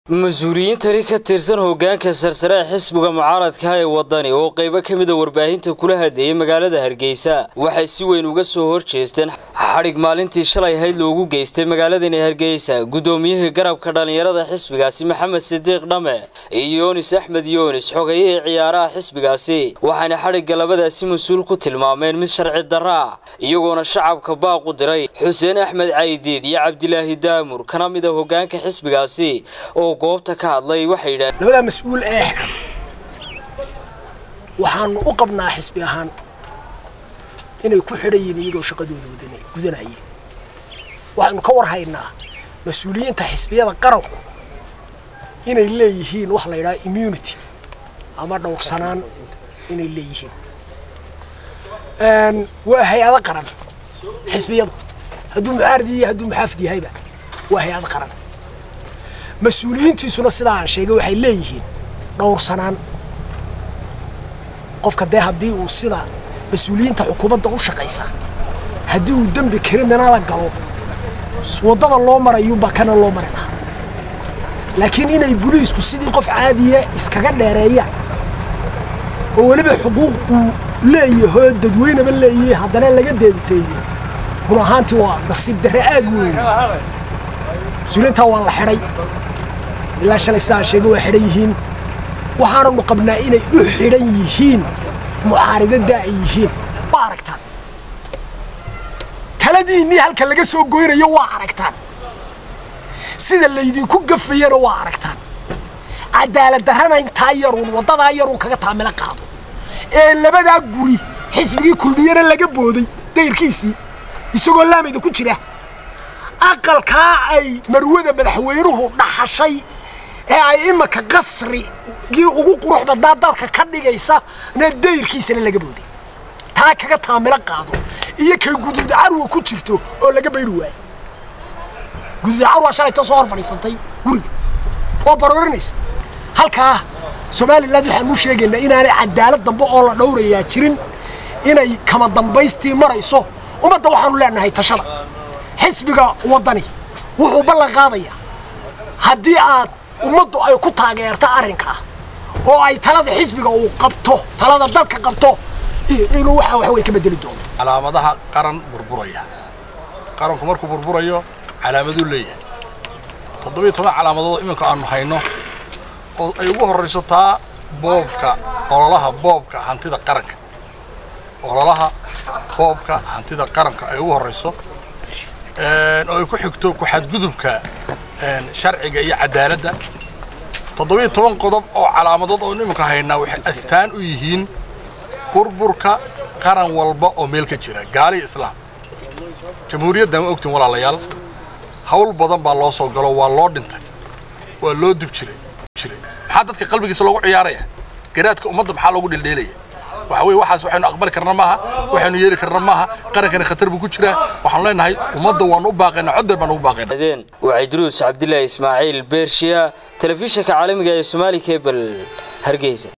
mas-uuliyiintani ka tirsan hoggaanka sarsare ee xisbiga mucaaradka ee waddani oo qaybo ka mida warbaahinta kula hadleeyay magaalada hargeysa waxay si weyn uga soo horjeesteen xadhig maalintii shalay ahayd loogu geystay magaaladani hargeysa guddoomiyihii garabka dhallinyarada xisbigaasi maxamed sidiiq dhame iyo yoonis axmed yoonis xogayihii ciyaaraha xisbigaasi waxayna xadhigga labadaasi mas-uul ku tilmaameen mid sharci darra ah iyagoona shacabka baaq u diray xuseen axmed caydiid iyo cabdilaahi daamur kana mid a hoggaanka xisbigaasi oo goobta ka hadlay waxay yidhahdeen labadaa mas-uul ee xiran waxaanu u qabnaa xisbi ahaan inay ku xidhan yihiin iyagoo shaqadooda gudanayeen waxaynu ka war haynaa mas-uuliyiinta xisbiyada qaranku inay leeyihiin wax la yidhaha immunity ama dhowrsanaan inay leeyihiin waa hay-ado qaran xisbiyadu hadduu mucaarad iyo hadduu muxaafid yahayba waa hay-ad qaran mas-uuliyiintiisuna sidaa aan sheegay waxay leeyihiin dhowrsanaan qofka dee haddii uu sida mas-uuliyiinta xukuumadda u shaqaysa haddii uu dembi kriminala galo waddada loo marayuunbaa kana loo mari lahaa laakiin inay buliisku sidii qof caadiya iskaga dheereeyaan oo weliba xuquuq uu leeyahoo dadweyneba leeyahay haddana laga deedifeeyo run ahaantii waa nasiib darre aad weyn mas-uuliyiintaa waa la xidhay ilaa shalay sidaan sheegay waa xidhan yihiin waxaananu qabnaa inay u xidhan yihiin mucaaridadda ay yihiin waa aragtaan taladiinnii halka laga soo goynayo waa aragtaan sida laydinku gafayana waa aragtaan cadaalad darrana intaa yaruun waddadaa yaruun kaga taamilo qaado ee labadaa guri xisbigii kulmiyana laga booday dayrkiisii isagoo laamayda ku jira aqalkaa ay marwada madaxweynuhu dhaxashay ee ay imanka qasrigii ugu qurux badnaa dalka ka dhigaysa na dayrkiisana laga booday taa kaga taamilo qaado iyo kay guduud carwa ku jirto oo laga bayri waayo guduud carwa shalayto soo hor fadhiisantay guriga oo baroorinaysa halkaa somalilan waxaanu sheegaynaa inaanay cadaalad dambe oo la dhowrayaa jirin inay kama dambaystii marayso ummadda waxaanu leenahay tashada xisbiga waddani wuxuu ballan qaadayaa haddii aad ummaddu ay ku taageerto arrinkaa oo ay talada xisbiga uu qabto talada dalka qabto inuu waxa wax way ka bedeli doono calaamadaha qaran burburaya qaranku markuu burburayo calaamaduu leeyahay toddobiyo toban calaamadood iminka aanu hayno oo ay ugu horrayso taa boobka ololaha boobka hantida qaranka ololaha boobka hantida qaranka ay ugu horrayso oo ay ku xigto ku-xadgudubka sharciga iyo cadaaladda toddobiyo toban qodob oo calaamadood oo iminka haynaa waxay astaan u yihiin burburka qaran walba oo meel ka jira gaaliya islaam jamhuuriyaddan waa ogtiin walaalayaal hawl badan baa loo soo galo waa loo dhintay waa loo dib jiray maxaa dadka qalbigiisa loogu ciyaaraya garaadka ummadda maxaa loogu dhildheelaya waxa weye waxaas waxaynu aqbali karna maaha waxaynu yeeli karna maaha qarankani khatar buu ku jiraa waxaanu leenahay ummadda waanu u baaqaynaa cod deer baan ugu baaqaynaa waxay duruus cabdilaahi ismaaciil beershiya telefishinka caalamiga ee somaali cable hargeysa